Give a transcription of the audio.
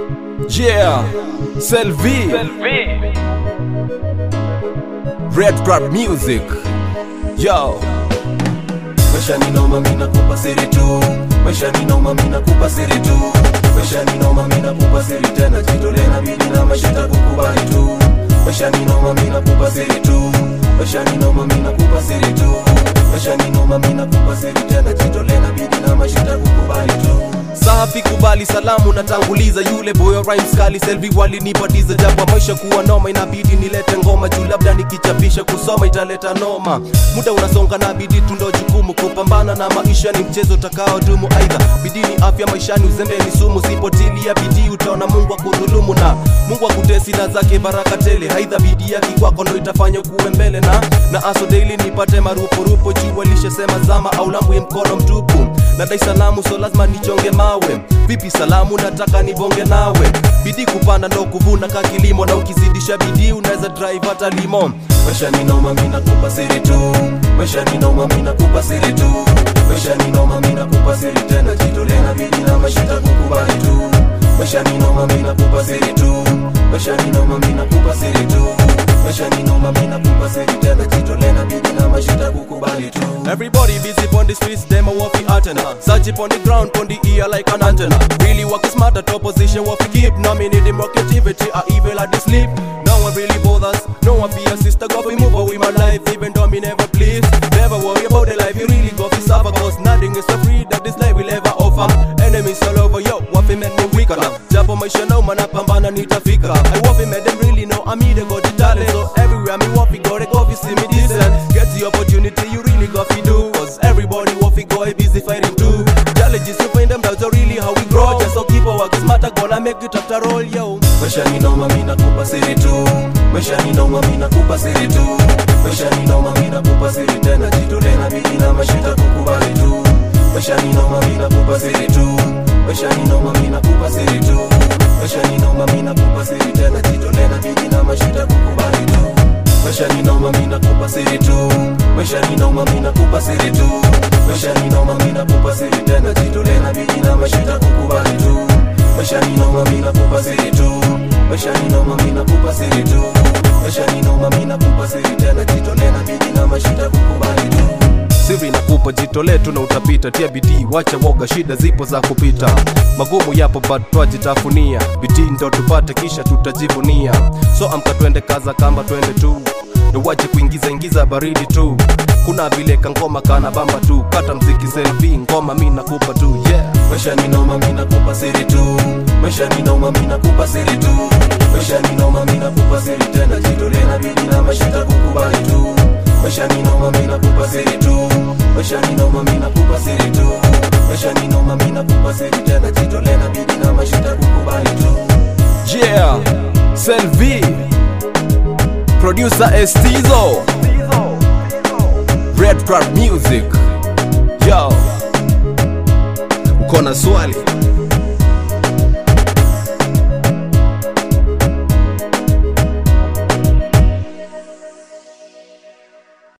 Yeah, Selvi, Red Crab Music. Yo, Maisha ni noma mina kupa siri tu Maisha ni noma mina kupa siri tu Maisha ni noma mina kupa siri tena Jitole na bidi na mashita kukubali tu Maisha ni noma mina kupa siri tu Maisha ni noma mina kupa siri tu Maisha ni noma mina kupa siri tena Jitole na bidi na mashita kukubali tu safi kubali salamu natanguliza yule boyo rhymes kali selvi walinipatiza japo maisha kuwa noma inabidi nilete ngoma juu labda nikichapisha kusoma italeta noma muda unasonga na bidii tundo jukumu kupambana na maisha ni mchezo utakao dumu aidha bidii ni afya maishani uzembe ni sumu sipotilia bidii utaona mungu akudhulumu na mungu akutesi na zake baraka tele aidha bidii yake kwako ndo itafanya kuwe mbele na na aso daily nipate marupurupu juu walishasema zama au lambu ya mkono mtupu nadai salamu so lazima nichonge mawe vipi salamu nataka nibonge nawe bidii kupanda ndo kuvuna ka kilimo na ukizidisha bidii unaweza drive hata limo Maisha ni noma mina kupa siri tu Maisha ni noma mina kupa siri tu Maisha ni noma mina kupa siri tena Jitole na bidi na mashita kukubali tu Maisha ni noma mina kupa siri tu Maisha ni noma mina kupa siri tu Maisha ni noma mina kupa siri tena Jitole na bidi na mashita kukubali tu Everybody busy on the streets, them a waffy antenna. Search it on the ground, on the ear like an antenna. Really work smart at opposition, what we keep. Nominating more creativity, or evil at the sleep. No one really bothers, no one be a sister. Go we move on with my life, even though me never please. Never worry about the life, you really go fi suffer. Cause nothing is so free that this life will ever offer. Enemies all over, yo, waffy make me weaker now. Japo maisha no man napambana nitafika. I waffy make them really know I'm either got the talent. So everywhere me waffy go, they go fi see me decent. Get the opportunity, you really got fi do. Cause everybody waffy go busy fighting too. Challenges you find them, that's really how we grow. Just so keep our work smarter, gonna make it after all, yo. Maisha ni noma mina kupa siri tu Maisha ni noma mina kupa siri tu Maisha ni noma mina kupa siri tena Jitole na bidi na mashita kukubali tu Maisha ni noma mina kupa siri tu Maisha ni noma mina kupa siri tu Maisha ni noma mina kupa siri tena Jitole na bidi na mashita kukubali tu Maisha ni noma mina kupa siri tu Maisha ni noma mina kupa siri tu Maisha ni noma mina kupa siri tena Jitole na bidi na mashita kukubali tu Maisha ni noma mina kupa siri tu Maisha ni noma mina kupa siri tu Maisha ni noma mina kupa siri tena Jitole na bidi na mashita kukubali tu siri nakupa jitole tu na utapita tia bidii wacha woga shida zipo za kupita magumu yapo but twajitafunia bidii ndo tupate kisha tutajivunia so amka twende kaza kamba twende tu ndo wache kuingiza ingiza baridi tu kuna vile kangoma kana bamba tu kata mziki selfi ngoma mi nakupa tu yeah Maisha ni noma mina kupa siri tu Maisha ni noma mina kupa siri tu Maisha ni noma mina kupa siri tena Jitole na bidi na mashita kukubali tu Maisha ni noma mina kupa siri tu Maisha ni noma mina kupa siri tu Maisha ni noma mina kupa siri tena Jitole na bidi na mashita kukubali tu yeah selvi producer estizo red crab music yo uko na swali